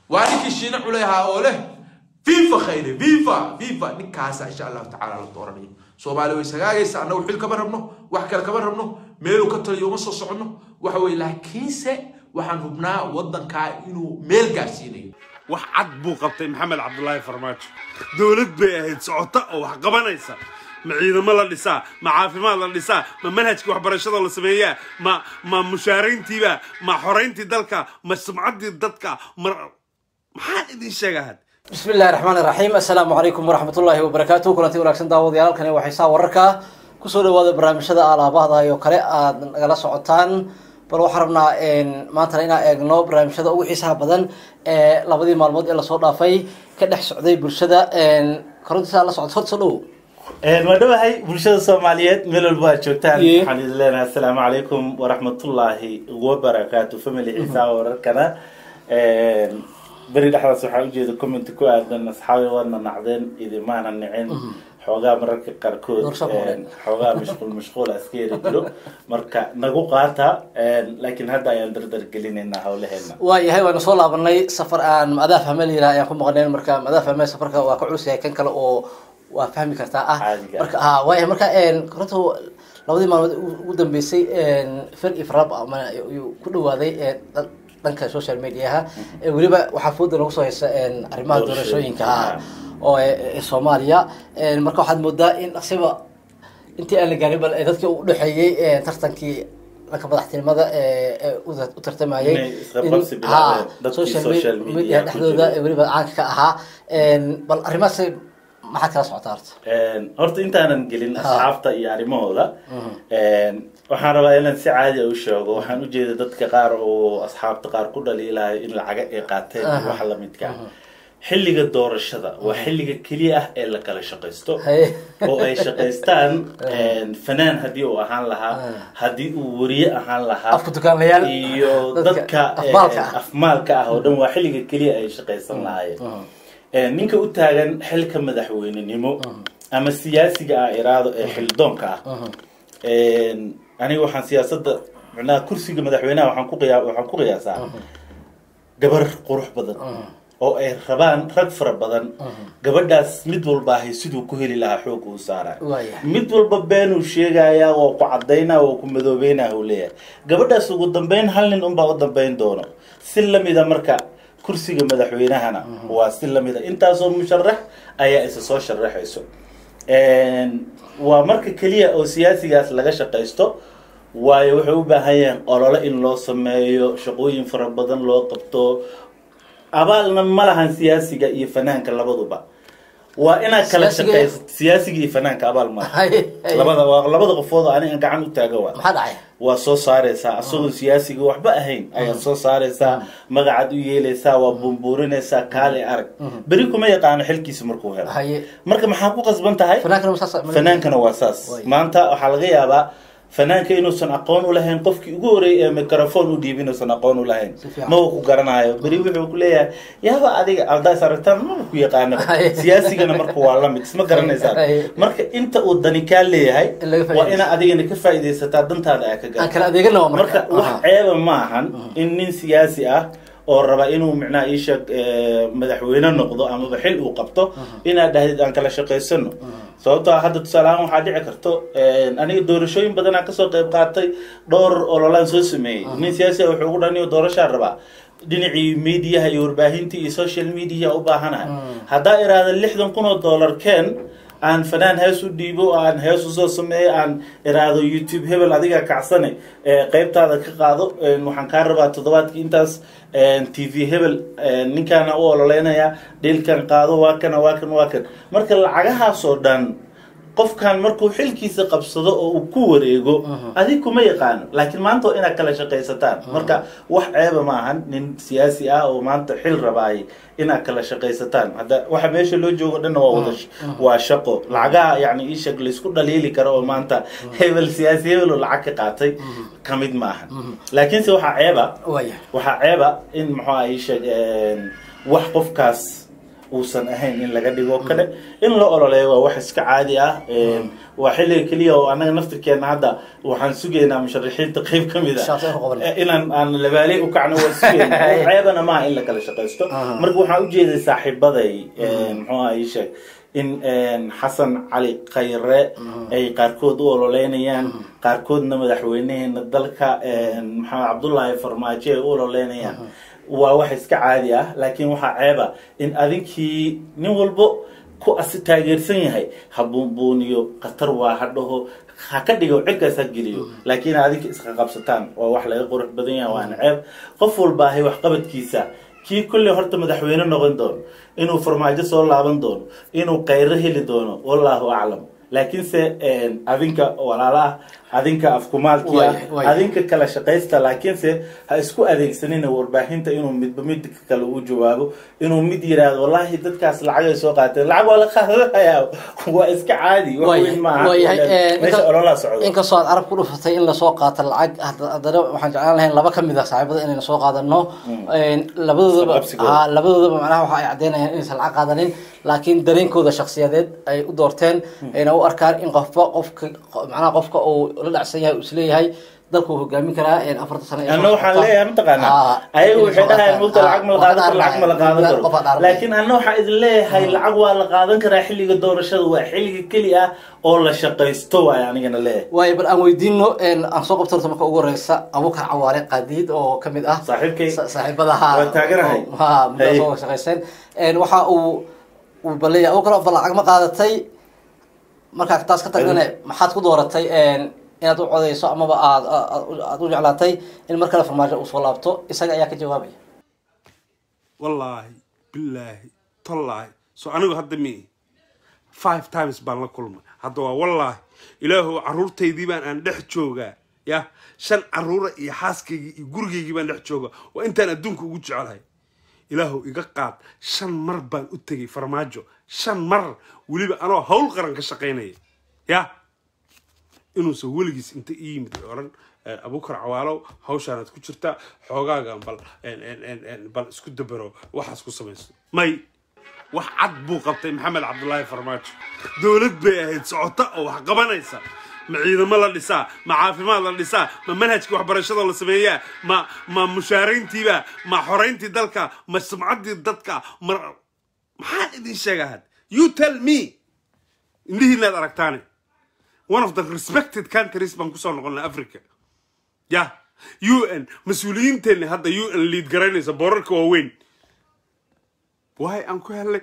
waa ninkii shiine culey ahaa oo leh fifa khayre fifa fifa ninkaasa insha allahu tacaala la dooranayo soomaali way sagaagaysa annagu xil kama rabno wax kale kama rabno meeluu ka taliyo uma soo soconno waxa weye laakiinse waxaan hubnaa waddankaa inuu meel gaarsiinayo wax cad buu qabtay maxamed cabdulaahi farmaajo dowlad bay ahayd socota oo wax qabanaysa ma ciidamo la dhisaa ma caafimaad la dhisaa ma manhajkii waxbarashada la sameeyaa ma ma mushaarayntiiba ma xorayntii dalka ma sumcaddii dadka ma maxaan idin sheegaa had بسم الله الرحمن الرحيم السلام عليكم ورحمة الله وبركاته كلنتي wanaagsan daawadayaal kani waxay saa wararka ku soo dhawaada barnaamijyada alaabahda iyo kale aad nagala socotaan bal waxaan rabnaa maantana inaan eegno barnaamijyada ugu xiisaha badan ee labadii maalmood ee lasoo dhaafay ka dhex socday bulshada korontiisa la socod hor soo dhow waa dhawahay bulshada soomaaliyeed meel walba aad joogtaan Ye. waxaan idin leenahay asalaamu calaykum waraxmatullaahi wabarakaatu family xiisaa wararkana beri dhexdaas waxaa ujeeda comment ku aadan asxaabi waadna nacdeen idimaana nicin xoogaa mararka qaarkood Doorso hore. xoogaa mashquul mashquul iska yari jiro marka nagu qaata laakiin hadda ayaan dardar gelinaynaa hawlaheena waayahay waanu soo laabanay safar aan madaaf hamel yiraah ayaan ku maqnayn marka madaaf hamel safarka waa ka culus yahay kan kale oo waa fahmi kartaa ah Caadiga. marka ha waayahay marka koronta labadii maalmood ugu- ugu dambeysay fer ifrab ama ayuu ku dhawaaday ee dhan- dhanka social mediaha ee weliba waxaa fooda lagu soo haysa arrimaha doorashooyinka ha oo ee ee soomaaliya marka waxaad moodaa in asiba intii aan la gaarin bal ee dadkii u dhexeeyey ee tartankii dhanka madaxtinimada ee ee u- u tartamayay Inay isqabqabsi in- bilaabeen ha, dadkii social social media media ku dhexdooda jiray. ee weliba caanka ka ahaa bal arrimahaas maxaad kala socotaa horta horta intaanan gelin asxaabta iyo arrimahooda waxaan rabaa inaan si caadi a u sheego waxaan ujeeda dadka qaar oo asxaabta qaar ku dhaliilayo in lacaga ay qaateen iyo wax lamidka ah xilliga doorashada waa xilliga keliya ah ee la kala shaqaysto Haye. oo ay shaqaystaan fanaan haddii uu ahaan lahaa haddii uu wariye ahaan lahaa Afka dukaanlayaal. iyo Dadka dadka afmaalka ah. afmaalka ah oo dhan waa xilliga keliya ay shaqaysan lahaayeen Ee, ninka u taagan xilka madaxweynenimo ama siyaasiga ah iraado ee xildoonka ah Een, aniga waxaan siyaasadda macnaha kursiga madaxweynaha waxaan ku qiyaa waxaan ku qiyaasaa gabar qurux badan oo ay rabaan rag fara badan gabadhaas mid walba ahay siduu ku heli lahaa xoog uu saaraya Waayahay. mid walba beenuu sheegayaa oo ku cadaynaa oo ku madoobeynaa uu leeyahay gabadhaas ugu dambeyn hal nin unbaa u dambeyn doono si lamida marka kursiga madaxweynahana waa si lamida intaasoo musharax ayaa isa soo sharaxayso Een, waa marka keliya oo siyaasigaas laga shaqaysto waayo waxay u baahan yahiin olole in loo sameeyo shaqooyin fara badan loo qabto abaalna ma lahan siyaasiga iyo fanaanka labaduba waa inaad kala Siyaasiga- shaqayso siyaasiga iyo fanaanka abaal ma laha. Haye, haye. labada waa labada qofood oo aniga gacan u taaga waa maxaa dhacay waa soo saaraysaa asagoo siyaasiga waxba ahayn ayaad soo saaraysaa magacaad u yeelaysaa waa buunbuurinaysaa kaale arag beri kuma yaqaano xilkiisa markuu helo Haye. marka maxaa ku qasban tahay fanaankana ma saas- fanaankana waa saas Way. maanta waxaa laga yaabaa fanaanka inuusan aqoon u lahayn qofkii ugu horeeyay ee microphone u dhiibi inuusan aqoon u lahayn Si fiican. maba ku garanayo beri wuxuu ku leeyahay yaaba adiga aldaas aragtaan maba ku yaqaano Haye. siyaasigana marka waa lamid isma garanaysaan Haye. marka inta uu dani kaa leeyahay In laga waa faa'iidaysto. inaad adigana ka faa'iidaysataa dantaada aa ka aan gaarto kala adeegana waa marka marka wax Aha. ceeba ma ahan in nin siyaasi ah oo raba inuu micnaha iisheeg madaxweyne noqdo amaba xil uu qabto inaad dhahdid aan kala shaqaysano sababtoo ah hadda tusaale ahaan waxaa dhici karto aniga doorashooyin badanaa kasoo qayb qaatay dhowr ololaan soo sameeyey nin siyaasi ah wuxuu ugu dhaniyo doorashaa rabaa dhinacii mediaha iyo warbaahintii iyo social media u baahanahay haddaa iraahda lixdan kun oo dollar keen aan fanaan hees u dhiibo oo aan hees usoo sameeyo aan iraahdo youtube hebel adiga kacsane ee qaybtaada ka qaado een, waxaan kaa rabaa toddobaadkii intaas een, t v hebel een, ninkaana u ololeynaya dhilkan qaado waa kana waa kan waa kan marka lacagahaasoo dhan qofkan markuu xilkiisa qabsado oo uu ku wareego adig kuma yaqaano laakiin maanta waa inaad kala shaqaysataan marka wax ceeba ma ahan nin siyaasi ah oo maanta xil rabaay inaad kala shaqaysataan hadda waxa meesha loo joogo dhanna waa wada sh- waa shaqo lacagaha yani ishag laysku dhaliili karo oo maanta hebel siyaasi hebel oo lacag ka qaatay ka mid ma ahan laakiinse waxaa ceeba waaya waxaa ceeba in muxuu ah ishag wax qofkaas uusan ahayn in laga dhigo kale in la ololeeyo waa wax iska caadi ah Een, waa xilliga keliya oo anaga naftirkeena hadda waxaan sugaynaa musharaxiinta qeyb ka mid Shaqo inuu qabanay. ah inaan aan labaaley u kacno waa sugayna wax ceebana maaha in la kala shaqaysto marka waxaan ujeeday saaxiibaday een, muxuu ahaa ii sheeg in een, xasan cali khayre ay qaarkood u ololeynayaan qaarkoodna madaxweyneheena dalka een, maxamed cabdullaahi farmaajo ay u ololeynayaan waa wax iska caadi ah laakiin waxaa ceeba in adinkii nin walbo ku asi taageersan yahay ha buunbuuniyo khatar waa ha dhaho ha ka dhigo cirkaas ha geliyo laakiin adinka iska qabsataan waa wax laga qurux badan yahay waana ceeb qof walba ahay waxqabadkiisa kii kulley horta madaxweyne noqon doono inuu farmaajo soo laaban doono inuu kayro heli doono wallahu aclam laakiinse een, adinka walaalaah adinka afkumaalkii ah Waay- waay. adinka kala shaqaysta laakiinse ha isku adeegsanina warbaahinta inuu midba midka kale u jawaabo inuu mid yiraahdo wallahi dadkaas lacag ay soo qaateen lacag waa la qaadanayaa waa iska caadi wax weyn maaha waayahay meesha ololaa socdo inkastoo aad arab ku dhufatay in lasoo qaato lacag hadda- haddana waxaan jeclaan lahayn laba kamid ah saaxiibada inayna soo qaadano labadoodaba Isqabsigooda. ha labadoodaba macnaha waxa ay caddeynayaan inaysan lacag qaadanin laakiin dareenkooda shakhsiyadeed ay u doorteen ayna u arkaan in qofba qofka macnaha qofka uu la dhacsan yahay uu isleeyahay dalku uu hogaamin karaa afarta sano ee anna soo waxaan socota. leeyahay mataqaanaa Ah, ayagu inay waxay soo dhahayaan qaataan. mugta lacag ma la Ah, qaadan karo qof lacag ma la qaadan qof karo aan dhaarnay. laakiin anna waxaa idin leeyahay lacag waa la qaadan karaa xilliga doorashada waa xilliga keli ah oo la shaqaysto waay anigana leeyahay waayo bal aan weydiino aan soo qabto horta marka ugu horeysa abuukar cawaale qaadiid oo kamid ah Saaxiibkay. sa- saaxiibada ha Waan taaganahay. ha muddo Hey. soo shaqayseen Een, waxa uu uu baleeya abuukar bal lacag ma qaadatay markaa taas ka tagnane maxaad ku dooratay een, inaad u codeyso amaba aad aad- aad u jeclaatay in mar kale farmaajo uu soo laabto isaga ayaa ka jawaabaya wallaahi bilaahi tallaahi so anigu hadda mi five times baan la kulmay hadda waa wallaahi ilaahu caruurtaydii baan aan dhex joogaa ya shan caruura iyo xaaskaygii iyo gurigaygii baan dhex joogaa waa intaan adduunka ugu jecelahay ilaahu iga qaad shan mar baan u tegay farmaajo shan mar weliba anoo hawl qaran ka shaqaynaya ya inuusan weligiis inta ii yimid ay odhan eh, abuukar cawaalow hawshaanaad ku jirtaa xoogaagan bal en- en- en- en, bal isku dabaro waxaas ku samayso may wax cad buu qabtay maxamed cabdulaahi farmaajo dowlad bay ahayd socota oo wax qabanaysa ma ciidamo la dhisaa ma caafimaad la dhisaa ma manhajka waxbarashada la sameeyaa ma ma mushaarayntiiba ma xorayntii dalka ma sumcaddii dadka ma maxaan idin sheegaa had you tell me indhihiinaad aragtaane one of the respected countries baan kusoo noqonnay africa ya u n mas-uuliyiinteenni hadda u n liid garaynaysa boorarka waaweyn why aan ku helay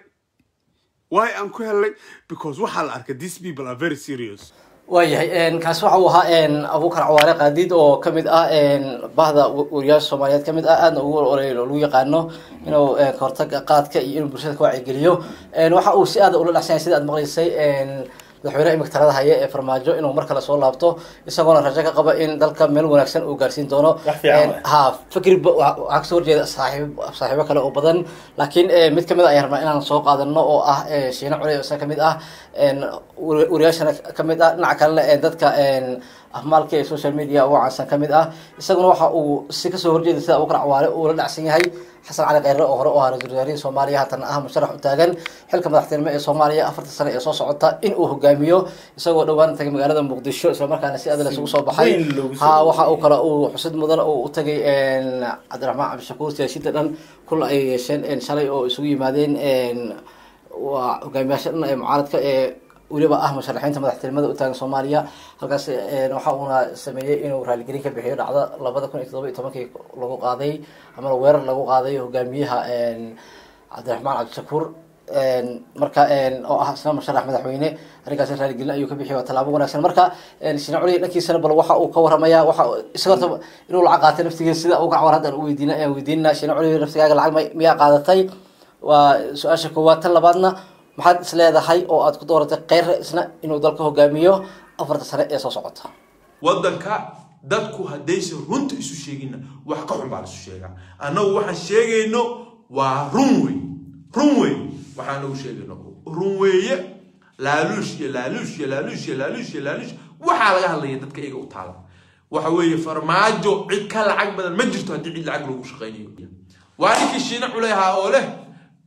why aan ku helay because waxaa la arkay these people are very serious waayahay kaasi waxa uu ahaa abuukar cawaare qaadiid oo kamid ah bahda wariyaasha soomaaliyeed kamid ah aadna ugu ololay oo lagu yaqaano inuu eh, kahortaga qaadka iyo inuu bulshada ka wacyigeliyo waxa uu si aad ula dhacsan yahay sida aad maqlaysay madaxweynaha imika talada haya ee farmaajo inuu mar kale soo laabto isagoona rajo ka qaba in dalka meel wanaagsan uu gaarsiin doono Wax fiican waay. ha fikri ba- wa- waxaa kasoo horjeeda saaxiib saaxiibo kale oo badan laakiin eh, mid kamid a ayaan rabnaa inaan soo qaadano oo ah eh, shiine cule oo isaga kamid ah en, wari- wariyaashana kamid ah dhinaca kalena eh, dadka en, afmaalka ee social media ugu caansan kamid ah isaguna waxa uu si kasoo horjeeda sida abukar cawaale uu la dhacsan yahay xasan cali kheyre oo hore u ahaa ra-iisul wasaarihii soomaaliya haatan ah musharax u taagan xilka madaxtinimo ee soomaaliya afarta sano ee soo socota in uu hogaamiyo isagoo dhowaan tagay magaalada muqdisho islamarkaana si aad isugu soo baxay weyn loogu soo ha waxa uu kale uu xusid mudan oo u tagay cabdiraxmaan cabdishakuur siyaasiyiinta dhan kul ay yeesheen en, shalay oo isugu yimaadeen en, waa hogaamiyaasha dhan ee mucaaradka ee weliba ah musharaxiinta madaxtinimada u taagan soomaaliya halkaas en, waxa uuna sameeyey inuu raaligelin ka bixiyo dhacda labada kun iyo toddoba iyo tobankii lagu qaaday ama weerar lagu qaaday hogaamiyaha en, cabdiraxmaan cabdishakuur en, marka en, oo ah isna musharax madaxweyne arrinkaasi raaligelin ayuu ka bixiy waa tallaabo wanaagsan marka en, shine culi dhankiisana bal waxa uu ka waramaya waxa isaga horta inuu lacag qaatay naftigiisa sida uga cawar haddaan u weydiina ayaan weydiinana shine culi naftigaaga lacag may- miyaa qaadatay waa su-aasha koowaad tan labaadna maxaad is leedahay oo aad ku dooratay kheyre isna inuu dalka hogaamiyo afarta sane ee soo socota waddanka dadku haddaysan runta isu sheeginna wax ka xun baa laisu sheegaa annagu waxaan sheegayno waa run wey run wey waxaan nagu sheegayno run weeye laaluush iyo laaluush iyo laaluush iyo laaluush iyo laaluush waxaa laga hadlaya dadka iyaga u taala waxa weeye farmaajo cid ka lacag badan ma jirto haddii cid lacag lagu shaqaynayo waa ninkii shiine culey ahaa oo leh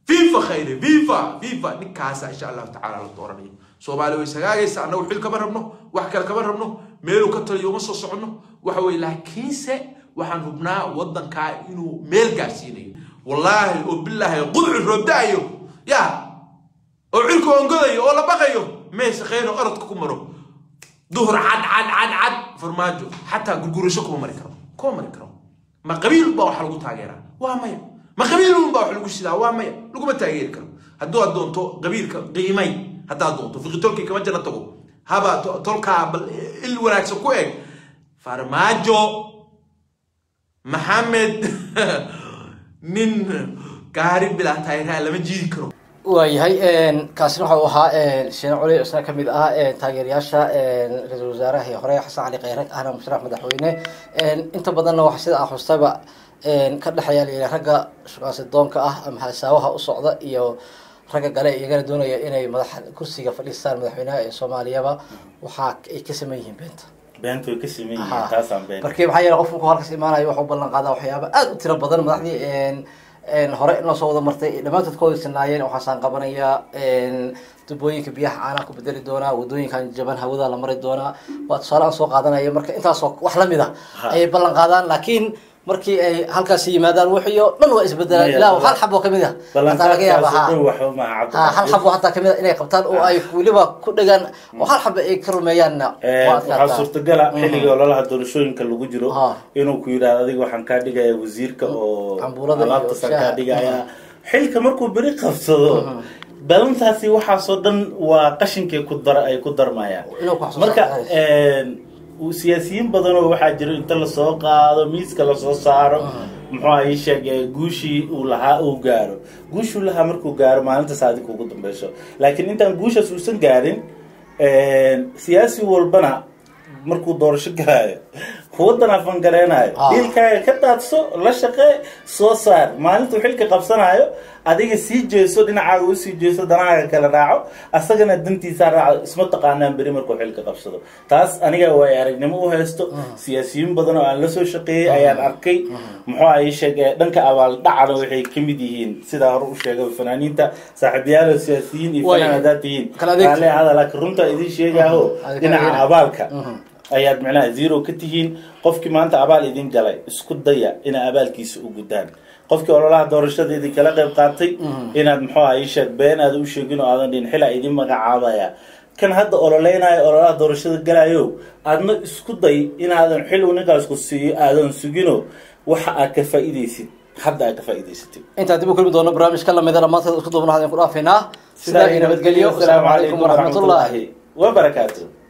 fifa khayre fifa fifa ninkaasa insha allahu tacaala la dooranayo soomaali way sagaagaysa annagu xil kama rabno wax kale kama rabno meeluu ka taliyo uma soo soconno waxa weye laakiinse waxaan hubnaa waddankaa inuu meel gaarsiinayo wallaahi oo bilaahi qudcu roobda'ayo ya oo cirka ongodayo oo la baqayo meesha khayr oo orodka ku maro duhur cad cad cad cad farmaajo xataa gurgurasho kuma mari karo kuma mari karo ma qabiil baa wax lagu taageeraa waa maya ma qabiil baa wax lagu sidaa waa maya laguma taageeri karo hadduu aad doonto qabiilka qiimay haddaad doonto fiqitolkii kama jana tago haba to- tolkaa bal il wanaagsan ku eg farmaajo maxamed nin gaari bilaa taageeraa lama jiidi karo waayahay kaasina waxa uu ahaa sheene culi isna ka mid ah taageerayaasha ra-iisul wasaaraha hore xasan cali kheyre ahna musharax madaxweyne inta badanna waxa sida aan xustaba ka dhexeeya layidhi ragga shukaansi doonka ah ama hasaawaha u socda iyo ragga gale iyagana doonaya inay madaxa kursiga fadhiistaan madaxweynaha ee soomaaliyaba waxa ay ka saman yihiin beenta beenta way ka siman Aha. yihiin taasaan been markii maxaa yeele qofku halkaas imaanayo waxuu ballan qaadaa waxyaaba aad u tiro badan madaxdii een hore inoo soo wada martay dhammaantood ka wadaysanaayeen waxaasaan qabanayaa tubooyinka biyaha caanaha ku bedeli doonaa wadooyinkan jaban hawada la mari doonaa waa tusaale aan soo qaadanaya marka intaasoo wax lamid a Ha. ayay ballan qaadaan laakiin markii ay halkaasi yimaadaan wixii oo dhan waa isbedelaan Maya, ilaa ballan- hal xabo kamid a hataa laga yaaba ha ballanqaadkaasi dhow waxba maaha ha hal cabdi xabo hataa kamid a inay qabtaan oo ay weliba ku dhegaan oo hal xabo ay ka rumeeyaanna waa waxaa adkaataa. suurtagala xilliga ololaha doorashooyinka lagu jiro Ha. inuu ku yidhaahdo adiga waxaan kaa dhigaya wasiirka oo Cambuulada iyo alaabtasan kaa shaaha. dhigaya xilka markuu beri qabsado balantaasi waxaasoo dhan waa qashinkay ku dar ay ku darmayaan Inuu ku xasuusto marka xaaladdiisa. uu siyaasiyiin badan oo waxaa jiro inta lasoo qaado miiska lasoo saaro muxuu ahaa ii sheeg ee guushii uu lahaa uu gaaro guushuu lahaa markuu gaaro maalintaas adig ugu dambeyso laakiin intaan guushaas uusan gaarin siyaasi walbana markuu doorasho galaayo waddan afangareenaayo Ah. dhiilkaaga ka daadso la shaqee soo saar maalintuu xilka qabsanaayo adiga sii jeeso dhinacaaga usii jeeso danahaaga kala raaco asagana dantiisaa raaco isma taqaanaan beri markuu xilka qabsado taas aniga way aragnimo u haysto siyaasiyiin badan oo aan la soo shaqeeyey ayaan arkay muxuu ay sheegay dhanka abaaldhacana waxay ka mid yihiin sidaa hore u sheegay fanaaniinta saaxiibayaal siyaasiyiin iyo Way. fanaan haddaad tihiin Kala adeeg. Raalli ahaada, laakiin runta idin sheegaaho Adiga dhinaca adeegna. abaalka ayaad macnaha zero ka tihiin qofkii maanta abaal idin galay isku daya inaa abaalkiisa u gudaan qofkii ololaha doorashada idin kala qayb qaatay inaad muxuu aha ii sheeg been aad u sheegin oo aadan dhihin xilaa idin magacaabaya kan hadda ololeynayo ololaha doorashada galayo aadna isku day inaadan xil uu ninkaas ku siiyo aadan sugino waxa aad ka faa'iidaysid hadda aad ka faa'iidaysatid intaan dib u kulmi doono barnaamijka lamida dhammaanteed isku duubnaha ku dhaafaynaa sidaa iyo nabadgelyo asalaamu calaykum waraxmatullaahi wabarakaatu